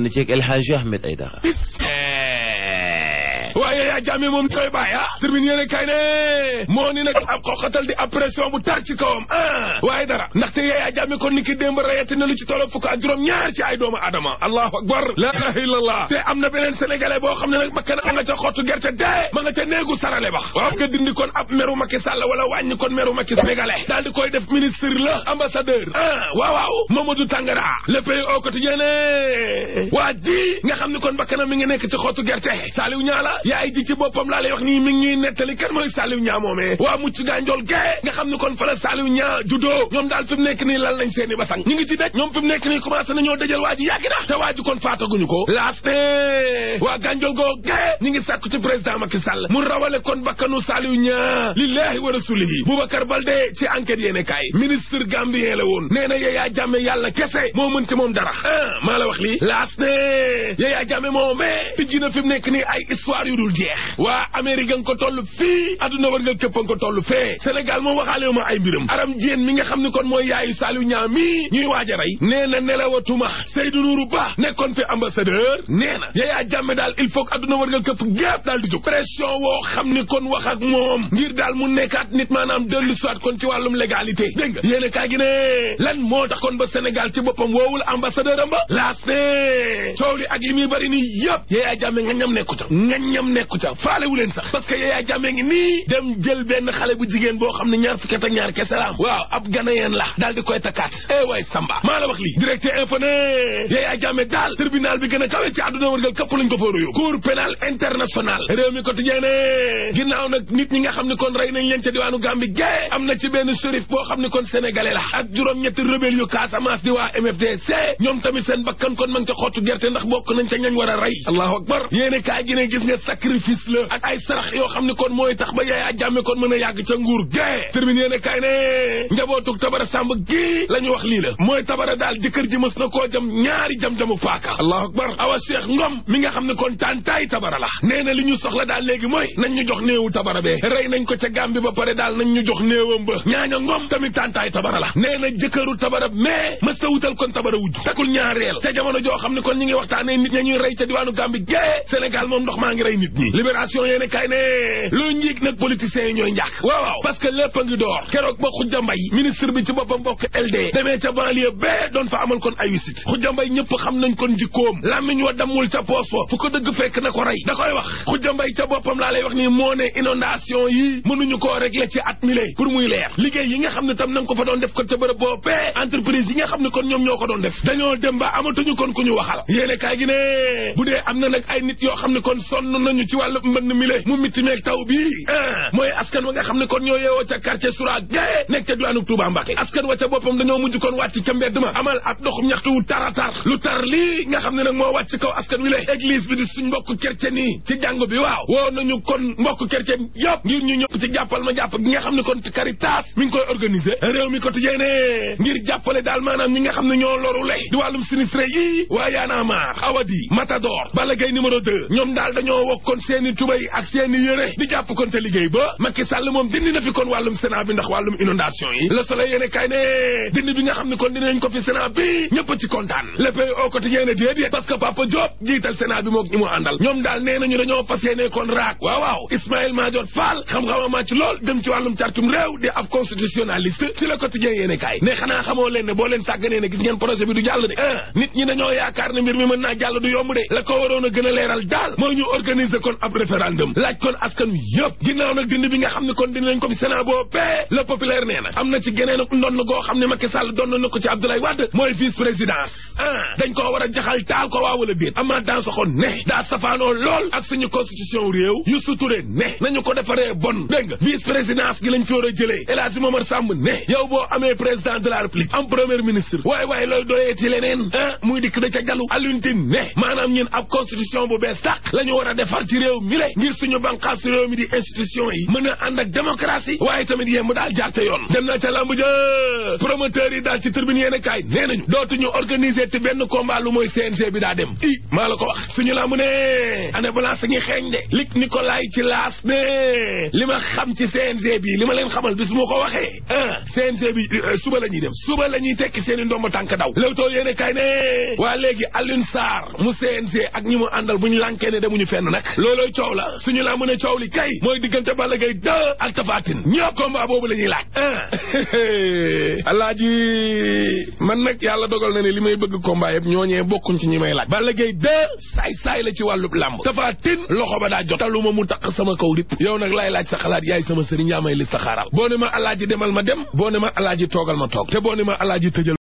ànd ceeg El Hadji Ahmed Aïdara waaye yaa jàmme moom koy bàyyi ah termine yéene kay ne moo ni nag ab xoxatal di ab pression bu tar ci kawam ah waaye dara ndaxte yaa jàmme kon ni ki démb rayati na lu ci tollo fukk ak juróom ñaar ci ay doomu adama allahu akbar la ilaha illallah te am na beneen sénégalais boo xam ne nag bakkan a nga ca xottu gerte dee ma nga ca néegu sarale bax waaw nga dindi kon ab meru Macky Sall wala wàññi kon meru Macky sénégalais daal di koy def ministre la ambassadeur ah waaw waaw Mamadou Tangara le pays au quotidien ne waa ji nga xam ne kon bakkanam mi ngi nekk ci xottu gerte Saliou Niala yaay ji ci boppam laa lay wax nii mi ngi ñuy nettali kan mooy Saliou Niang moomee waa mucc gànjool gee nga xam ne kon fa la Saliou Niang juddoo ñoom daal fi mu nekk nii lal nañ seeni basang ñu ngi ci dëj ñoom fi mu nekk nii commencé nañoo dëjal waa ji yàgg na te waa ji kon faataguñu ko laas ne waa gànjool goo gee ñu ngi sàkku ci président Macky Sall mu rawale kon bakkanu Saliou Niang lillahi wa rasulihi Boubacar Baldé ci enquête yéene kaay ministre gambien la woon nee na Yaya Jammeh yàlla kese moo mën ci moom dara ah maa la wax lii laas ne Yaya Jammeh moomee tijji na fi mu nekk nii ay histoire yu dul jeex waa Amérique nga ko toll fii adduna war nga këpp nga ko toll fee Sénégal moom waxaale ma ay mbiram aram jéen mi nga xam ne kon mooy yaayu Saliou Niang mi ñuy waaj a rey nee na nelawatuma Seydou Nourou Ba nekkoon fi ambassadeur nee na Yaya Jammeh daal il faut que adduna war nga këpp gépp daal di jóg pression woo xam ni kon wax ak moom ngir daal mu nekkaat nit maanaam dellu soit kon ci wàllum légalité dégg nga yéen a kaay gi ne lan moo tax kon ba Sénégal ci boppam woowul ambassadeur am ba laas ne coow li ak li muy bëri nii yëpp Yaya Jammeh nga ñam nekku ca nga ñam nekku ca faale wu leen sax parce que Yaya Jammeh ngi nii dem jël benn xale bu jigéen boo xam ne ñaar fukki at ak ñaar kese la am waaw ab ganayen la daal di koy takkaat eh waay Samba maa la wax lii directeur info ne Yaya Jammeh daal tribunal bi gën a kawe ci àdduna wërgal këpp lañ ko foora yóbbu cour pénal international réew mi quotidien ne ginnaaw nag nit ñi nga xam ne kon rey nañ leen ca diwaanu Gambie gae am na ci benn shérif boo xam ne kon sénégalais la ak juróom-ñetti rebelle yu Casamance di waa MFDC ñoom tamit seen bakkan kon ma ngi ca xottu gerte ndax bokk nañ ca ñañ war a rey allahu akbar yéene kaay gi ne gis nga sacrifice la ak ay sarax yoo xam ne kon mooy tax ba Yaya Jammeh kon mën a yàgg ca nguur gae terminé yéene kaay ne njabootug tabara sàmb gi la ñu wax lii la mooy tabara daal jëkkër ji mës na koo jam ñaari jam-jamu paaka allahu akbar awa cheikh ngom mi nga xam ne kon tàntaay tabara la nee na li ñu soxla daal léegi mooy nañ ñu jox néewu tabara bee rey nañ ko ca Gàmbi ba pare daal nañ ñu jox néewam ba ñaaña ngom tamit tàntaay tabara la nee na jëkkëru tabara mais mës ta wutal kon tabara wujj takul ñaareel ca jamono joo xam ne kon ñi ngi waxtaanee nit ña ñuy rey ca diwaanu Gàmbi gae Sénégal moom ndox maa ngi rey nit ñi libération yéene kay ne lu njiig nag politiciens yi ñooy njàkk waaw waaw parce que lépp a ngi door keroog ba Khoudia Mbaye ministre bi ci boppam bokk LD demee ca banlieue bee doon fa amal kon ay wisit Khoudia Mbaye ñëpp xam nañ kon jikkoom làmmiñ wa dammul ca poos fa fu ko dëgg fekk na ko rey da koy wax Khoudia Mbaye ca boppam laa lay wax nii moo ne inondation yi mënuñu koo régler ci at mile pour muy leer liggéey yi nga xam ne tam na nga ko fa doon def ko ca bërëb boobee entreprise yi nga xam ne kon ñoom ñoo ko doon def dañoo dem ba amatuñu kon ku ñu waxal yéene kaay gi ne bu dee am na nag ay nit yoo xam ne kon sonn nañu ci wàllu mbënn mile mu mitti meeg taw bi ah mooy askan wa nga xam ne kon ñoo yeewoo ca quartier Soura gae nekk ca diwaanu Touba Mbacké askan wa ca boppam dañoo mujj kon wàcc ca mbedd ma amal ab doxum ñaxtu wu tara tar lu tar lii nga xam ne nag moo wàcc kaw askan wi le église bi di suñ mbokk chrétien yi ci jàngo bi waaw woo nañu kon mbokk chrétien yëpp ngir ñu ñëpp ci jàppal ma jàpp gi nga xam ne kon Caritas mi ngi koy organiser réew mi quotidien ne ngir jàppale daal maanaam ñi nga xam ne ñoo loru le di wàllum sinistré yi waa Yaana Maar Awadi Matador Balla Gaye numéro 2 ñoom daal dañoo wokk kon seeni tubay ak seeni yére di jàpp kon te liggéey ba Macky Sall moom dindi na fi kon wàllum Sénat bi ndax wàllum inondation yi Le Soleil yéene kay ne dindi bi nga xam ne kon dinañ ko fi Sénat bi ñëpp ci kontaan Le Pays au quotidien ne déedéet parce que Papa Diop jiital Sénat bi mook ñi mu àndal ñoom daal nee nañu dañoo fas yéene kon raak waaw waaw Ismaïla Madior Fall xam-xama màcc lool dem ci wàllum cartum réew di ab constitutionnaliste ci Le Quotidien yéene kay ne xanaa xamoo leen ne boo leen sàgganee ne gis ngeen projet bi du jàll de ah nit ñi dañoo yaakaar ne mbir mi mën naa jàll du yomb de la ko waroon a gën a leeral daal mooy ñu organiser kon ab référendum laaj kon askan wi yëpp ginnaaw nag dindi bi nga xam ne kon dinañ ko fi Sénat boobee le populaire nee na am na ci geneen ndonn goo xam ne Macky Sall doon na ko ci Abdoulaye Wade mooy vice présidence ah dañ koo war a jaxal taal ko waa wala déet ama dans soxoon ne daa safaanoo lool ak suñu constitution réew yu suturé ne nañu ko defaree bon dégg nga vice présidence gi lañ fi war a jëlee El Hadji Momar Samb ne yow boo amee président de la république am premier ministre waaye waaye looy doyee ci leneen ah muy dikk da ca jallu Alioune Tine ne maanaam ñun ab constitution bu bees tàq la ñu war a defar far ci réew mi le ngir suñu banqaas réew mi di institution yi mën a ànd ak démocratie waaye tamit yéen mu daal jaar ca yoon dem na ca lamb ja promoteur yi daal ci tribune yéen kaay nee nañu dootuñu organiser te benn combat lu mooy CNG bi daa dem i maa la ko wax suñu lamb ne année blanche ngi xeeñ de lig Nicolas ci laas ne li ma xam ci CNG bi li ma leen xamal bis moo ko waxee ah CNG bi suba la ñuy dem suba la ñuy tekki seen i ndomba tànk daw Leewtoo yéen kaay ne waa léegi Alioune Sarr mu CNG ak ñi mu àndal bu ñu lànkee ne demuñu fenn nag loolooy coow la suñu lamb ne coow li kay mooy diggante Balla Gaye 2 ak Tapha Tine ñoo combat boobu la ñuy laaj ah alaaji man nag yàlla dogal na ne li may bëgg combat yëpp ñooñee bokkuñ ci ñi may laaj Balla Gaye 2 saay-saay la ci wàllub làmb Tapha Tine loxo ba daa jot taluma mu taq sama kaw rip yow nag laay laaj sa xalaat yaay sama sëriñ yaa may li sa xaaral boo ne ma alaaji demal ma dem boo ne ma alaaji toogal ma toog te boo ne ma alaaji tëjal